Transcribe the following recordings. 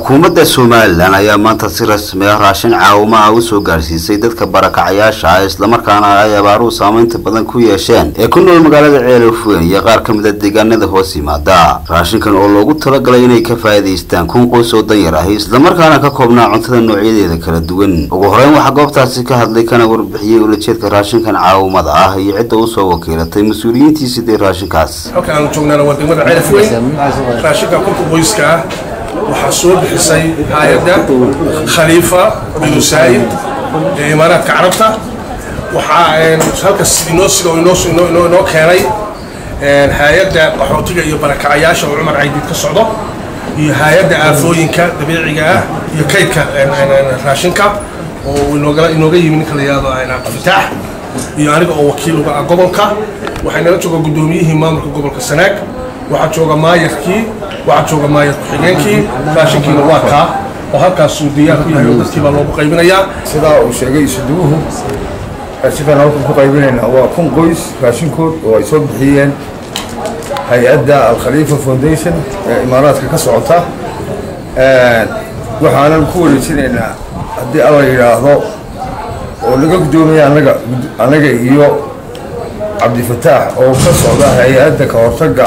xukuumadda somalilan ayaa maanta si rasmi ah raashin caawimo ah usoo gaarsiisay dadka barakacayaasha ah islamarkaana ay abaaruhu saameynta badan ku yeesheen ee ku nool magaalada ceelofweyn iyo qaar ka mid a deegaanada hoos yimaada raashinkan oo loogu talagalay inay ka faa'iidaystaan kun qoys oo danyar ahi islamarkaana ka koobnaa cuntada noocyadeeda kala duwan ugu horeyn waxaa goobtaasi ka hadlay kana warbixiyey ulajeedka raashinkan caawimada ah iyo cidda usoo wakiilatay mas-uuliyiintii sidee raashinkaas halka aanu joognaana waa degmada ceelafweyn raashinka kunka qoyska ah waxaa soo bixisay hay-adda khaliifa binu saayid ee imaaraadka carabta waxaa halkaas inoo sida inoo inoo keenay hay-adda qaxootiga iyo barakacayaasha oo cumar caydiid ka socdo iyo hay-adda aafooyinka dabiiciga ah iyo kaydka raashinka oo inooga inooga yimi ninka la yihahdo cabdifitaax iyo aniga oo wakiil uga ah gobolka waxay nala jooga guddoomiyihii maamulka gobolka sanaag waxaa jooga maayarkii waxaa jooga maayar ku-xigeenkii raashinkiina waa kaa oo halkaasuu diyaar ku yahay oo dadkii baa loogu qaybinayaa sidaa uu sheegay isuduwuhu raashinkan halkan ku qaybinaynaa waa kun qoys raashinkood oo ay soo bixiyeen hay-adda alkhaliifa foundation ee imaaraadka ka socota waxaanan ku wareejinaynaa haddii alla yidhaahdo oo laga guddoomiya anaga annaga iyo cabdifataax oo ka socda hay-adda ka hortagga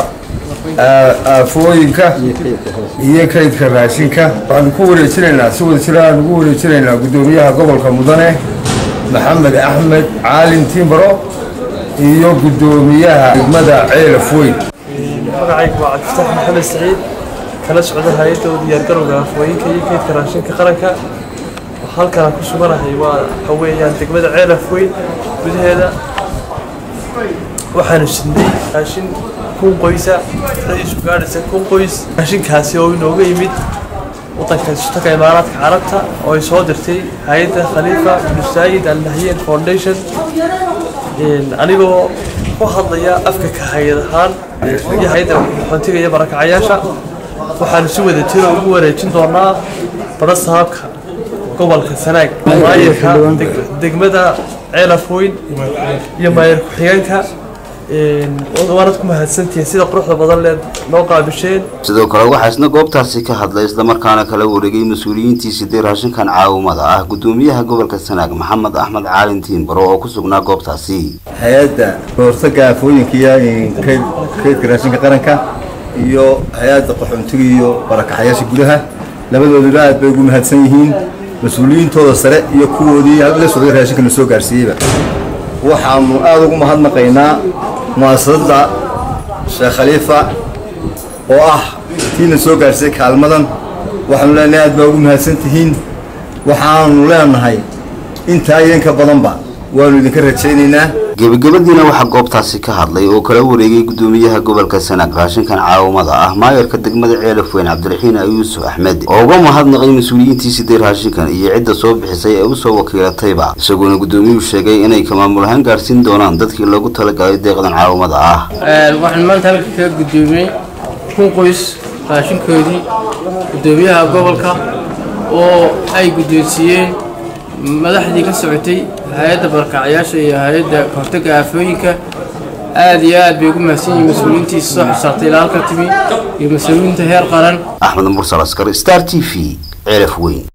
aafooyinka iyo kaydka raashinka waxaanu ku wareejinaynaa si wada jira aan ugu wareejinaynaa guddoomiyaha gobolka mudane maxamed axmed caalin timbaro iyo guddoomiyaha degmada ceelaf weyn magacaygu waa cabdifatax maxamed saciid kala socda hay-adda u diyaargarowga afooyinka iyo kaydka raashinka qaranka halkaan ku suganahay waa waxa weeyaan degmada ceelaf weyn gudaheeda waxaanu sidnay raashin kun qoysa isu gaadhaysa kun qoys raashinkaasi oo inooga yimid wadanka sutaka imaaraadka carabta oo ay soo dirtay hay-adda khaliifa binu saayid al nahyan foundation anigoo ku hadlaya afka ka hay-ad ahaan iyo hay-adda xontiga iyo barakacayaasha waxaanu si wada tiro ugu wareejin doonaa bada sahabka gobolka sanaag maayarka degmada ceelafweyn iyo maayar ku-xigeenka waanad ku mahadsantihiin sida quruxda badan leed noo qaabisheen sidoo kale waxaa isna goobtaasi ka hadlay islamarkaana kala wareegay mas-uuliyiintii sidee raashinkan caawimada ah guddoomiyaha gobolka sanaag maxamed axmed caalin tiimbaro oo ku sugnaa goobtaasi hay-adda kahortaga aafooyinka iyo kaydka raashinka qaranka iyo hay-adda qaxoontiga iyo barakaxayaasha gudaha labadooduba aad bay ugu mahadsan yihiin mas-uuliyiintooda sare iyo kuwoodii la socday raashinka na soo gaarsiiyeyba waxaanu aada ugu mahadnaqaynaa mu'asasadda sheekh khaliifa oo ah tiina soo gaarsiiyey kaalmadan waxaanu leenahay aad baa ugu mahadsan tihiin waxaanu leenahay intaa iyo inka badanba waanu idinka rajaynaynaa gebagabadiina waxaa goobtaasi ka hadlay oo kala wareegay guddoomiyaha gobolka sanaag raashinkan caawimada ah maayarka degmada ceelafweyn cabdiraxiin yuusuf axmed oo uga mahadnaqay mas-uuliyiintii sidee raashinkan iyo cidda soo bixisay ee usoo wakiilatayba isagoona guddoomiyuhu sheegay inay ka maamul ahaan gaarsiin doonaan dadkii loogu talagalay deeqdan caawimada ah waxaan maanta halka kaga guddoomiyey kun qoys raashinkoodii guddoomiyaha gobolka oo ay guddoonsiiyeen madaxdii ka socotay hay-adda barakacayaasha iyo hay-adda kahortagga aafooyinka aad iyo aad bay ugu mahadsan yihiin mas-uuliyiintiisa soo xisaabtay ilaa halka timi iyo mas-uuliyiinta heer qaran axmed mursal askar star t v ceelaf weyn